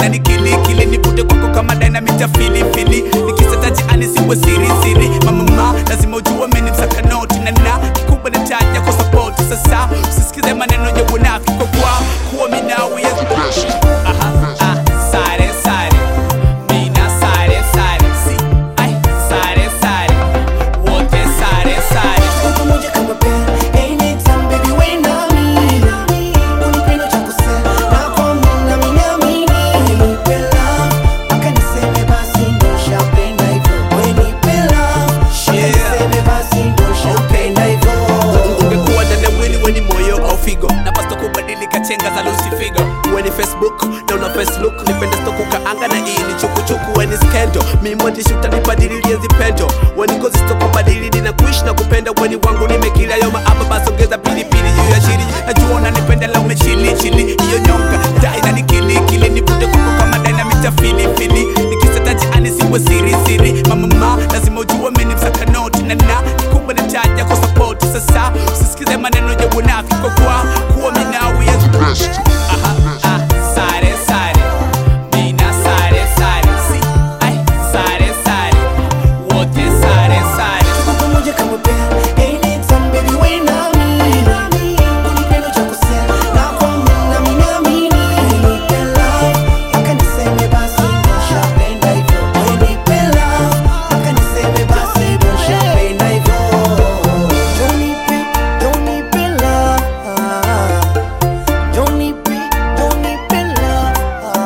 inanikili kili nipute kwako kama dynamite ya filifili nikisetaji anisiwe siri siri mamama lazima ujue mimi ni msaka noti na na kikubwa ni taja kwa support sasa usisikize maneno ya unafiki kwa kwa kuwa mimi nawe yes aha ah sare sare mina sare sare si ai sare sare wote sare sare Tuko pamoja kama pair, anytime baby we nami. Unipenda cha kusema, na kwamba unaniamini. Unipe love, mpaka niseme basi ndo ushapenda hivyo. Unipe love, mpaka Yeah. niseme basi ndo ushapenda hivyo. ungekuwa dada mwili weni moyo au figo napasta kubadilika chenga za lusi figo weni facebook na una facebook nipende sto kukaanga na hii ni chukuchuku weni skendo mi mwandishi utanibadililie zipendo weni ngozi sto kubadili na kuishi na kupenda weni wangu nimekila yo maaba basi ongeza pilipili juu ya shiri najua unanipenda la umechili chili hiyo nyonga dai na nikilikili nipute kwako kama dynamite ya filifili nikisetaji anisiwe siri siri mamama lazima ujue mimi ni msaka noti na na kikubwa ni taja kwa support sasa usisikize maneno ya unafiki kwa kwa kuwa mimi nawe yes aha ah sare sare mina sare sare si ai sare sare wote sare sare Tuko pamoja kama pair, anytime baby we nami. Unipenda cha kusema, na kwamba unaniamini. Unipe love, mpaka niseme basi ndo ushapenda hivyo. Unipe love, mpaka niseme basi ndo ushapenda hivyo. Don't nipe, don't nipe love. Don't nipe, don't nipe love.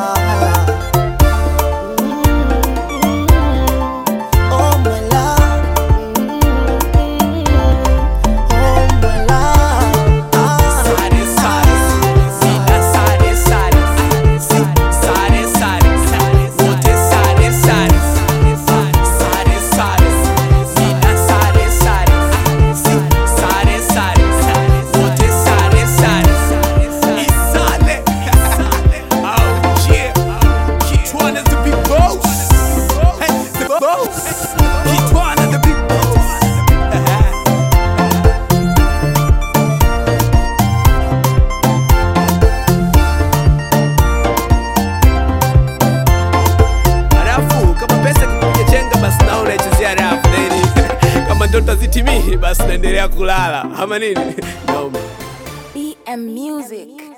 Oh my love, oh my love. sare sare mina sare sare si sare sare wote sare sare sare sare mina sare sare si sare sare wote sare sare isale oh yeah Kitwana the big boss hey the boss Kitwana the big boss Halafu kama pesa kupiga chenga basi nao unaichezea rafu then kama ndoto zitimii basi naendelea kulala ama nini? Noma. BM Music.